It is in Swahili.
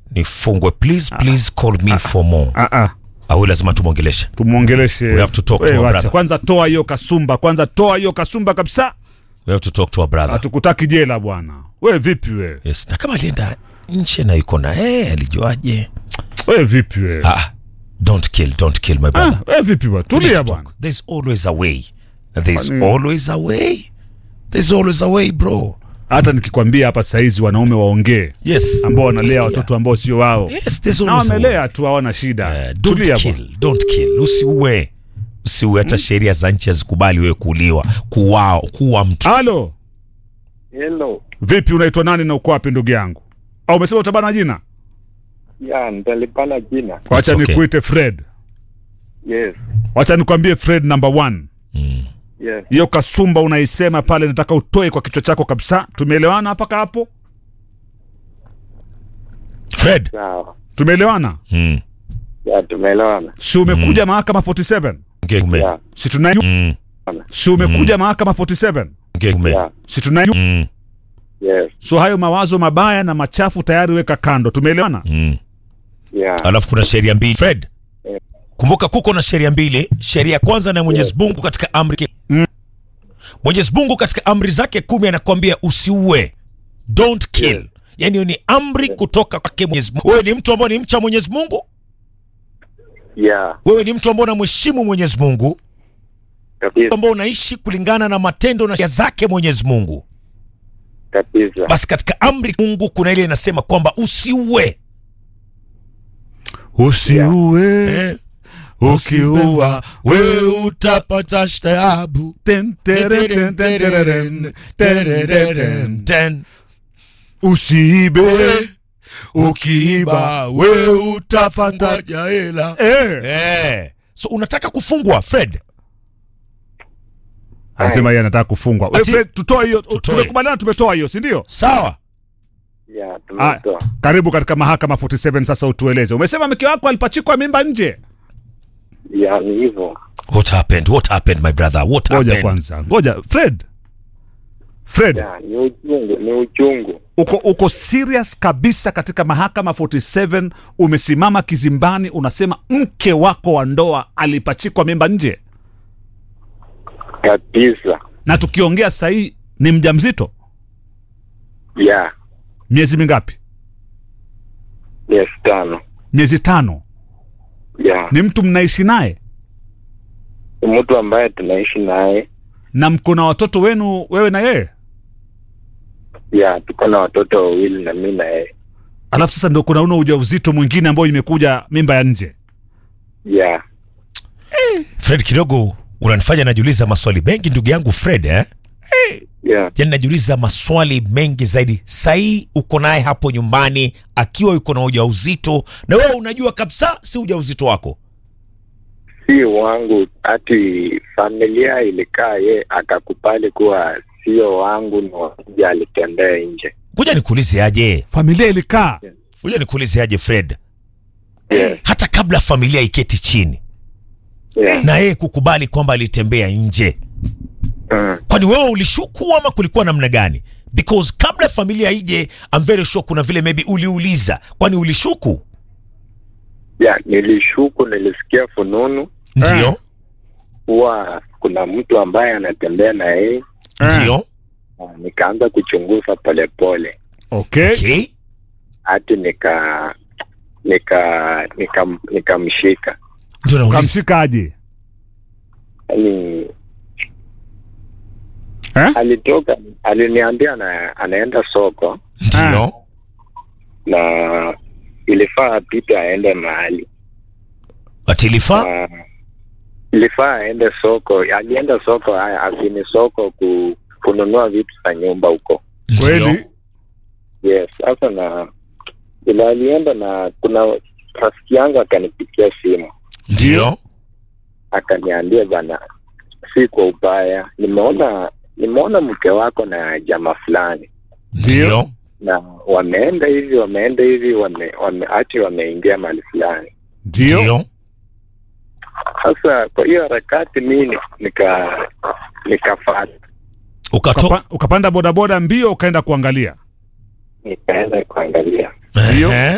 nifungwe please please call me for more Ah, ah. au lazima tumwongeleshe tumwongeleshe We have to talk to We our wacha. brother. kwanza toa hiyo kasumba kwanza toa hiyo kasumba kabisa we have to talk to our brother hatukutaki jela bwana we vipi we yes na kama alienda nje na yuko na eh alijuaje we vipi we ah don't kill don't kill my brother ah, we vipi bwana We need tulia to bwana talk. there's always a way there's Kwani- always a way there's always a way bro hata nikikwambia hapa saizi wanaume waongee yes ambao wanalea Sikia. watoto ambao sio wao yes there's na always a way wamelea tu hawana shida Eh, don't tulia bwana kill don't kill usiue usiue hata sheria za nchi hazikubali wewe kuuliwa kuwao kuwa mtu halo Hello. vipi unaitwa nani na uko wapi ndugu yangu au umesema utabana jina Ya, nitalipana jina. wacha okay. nikuite fred Yes. wacha nikwambie fred number one Yes. hiyo kasumba unaisema pale nataka utoe kwa kichwa chako kabisa tumeelewana mpaka hapo fred Sawa. tumeelewana mm. Ya, tumeelewana. si umekuja mahakama 47 Ngeume. Ya. si tuna Mm. si umekuja mahakama 47 Ngeume. Ya. si tuna Mm. Yes. so hayo mawazo mabaya na machafu tayari weka kando tumeelewana Mm. Ya. alafu kuna sheria mbili fred Eh. kumbuka kuko na sheria mbili sheria ya kwanza na mwenyezi mungu katika amri Mm. mwenyezi mungu katika amri zake kumi anakwambia usiue don't kill Yeah. yaani hiyo ni amri kutoka kwake mwenyezi mungu wewe ni mtu ambao ni mcha mwenyezi mungu Ya. wewe ni mtu ambao unamheshimu mwenyezi mungu Kabisa. ambao unaishi kulingana na matendo na sheria zake mwenyezi mungu Kabisa. basi katika amri mungu kuna ile inasema kwamba usiue usiue eh? ukiua wewe utapata shtabu Ten, tere, ten, ten, tereren, ten, ten, ten. Ten. usiibe ukiiba wewe utapata jela eh. eh. so unataka kufungwa fred anasema yeye anataka kufungwa We, Ati- Fred, tutoe hiyo Tutoe. tumekubaliana tumetoa hiyo si ndio sawa Ya, Ah, tumetoa. karibu katika mahakama 47 sasa utueleze umesema mke wako alipachikwa mimba nje Ya, ni hivyo. what happened what happened my brother what ngoja happened kwanza ngoja fred fred Ya, ni uchungu, ni uchungu. uko uko serious kabisa katika mahakama 47 umesimama kizimbani unasema mke wako wa ndoa alipachikwa mimba nje Kabisa. na tukiongea sahii ni mjamzito Ya. miezi mingapi Yes, tano. miezi tano Ya. ni mtu mnaishi naye Ni mtu ambaye tunaishi naye. na mko na watoto wenu wewe na yeye Ya, tuko na watoto wawili na mimi na yeye. alafu sasa ndo kuna una ujauzito mwingine ambao imekuja mimba ya nje Ya. fred kidogo unanifanya najiuliza maswali mengi ndugu yangu fred eh? Ya. yani najiuliza maswali mengi zaidi sahii uko naye hapo nyumbani akiwa yuko na ujauzito na wewe unajua kabisa si ujauzito wako Si wangu, hati familia ilikaa ye akakubali kuwa sio wangu, ni wakuja alitembea nje. kuja nikuulize aje familia ilikaa kuja nikuulize aje fred Yes. hata kabla familia iketi chini Yeah. na yeye kukubali kwamba alitembea nje Mm. kwani wewe ulishuku ama kulikuwa namna gani because kabla familia ije I'm very sure kuna vile maybe uliuliza kwani ulishuku Ya, nilishuku, nilisikia fununu ndio kuwa kuna mtu ambaye anatembea na yeye, ndio na nikaanza kuchunguza polepole okay. okay hati nika nika nika nikamshika ndio nauliza kamshikaje yani eh? alitoka aliniambia ana, anaenda soko ndio na ilifaa apite aende mahali atilifa na ilifaa aende soko alienda soko haya asini soko ku, kununua vitu za nyumba huko kweli yes sasa na ila alienda na kuna rafiki yangu akanipigia simu ndio akaniambia bana si kwa ubaya nimeona nimeona mke wako na jamaa fulani ndio na wameenda hivi wameenda hivi wame, wame ati wameingia mahali fulani ndio ndio sasa kwa hiyo harakati mi ni- nika nikafata ukato Ukapa, ukapanda bodaboda mbio ukaenda kuangalia nikaenda kuangalia Ndio. Ehe.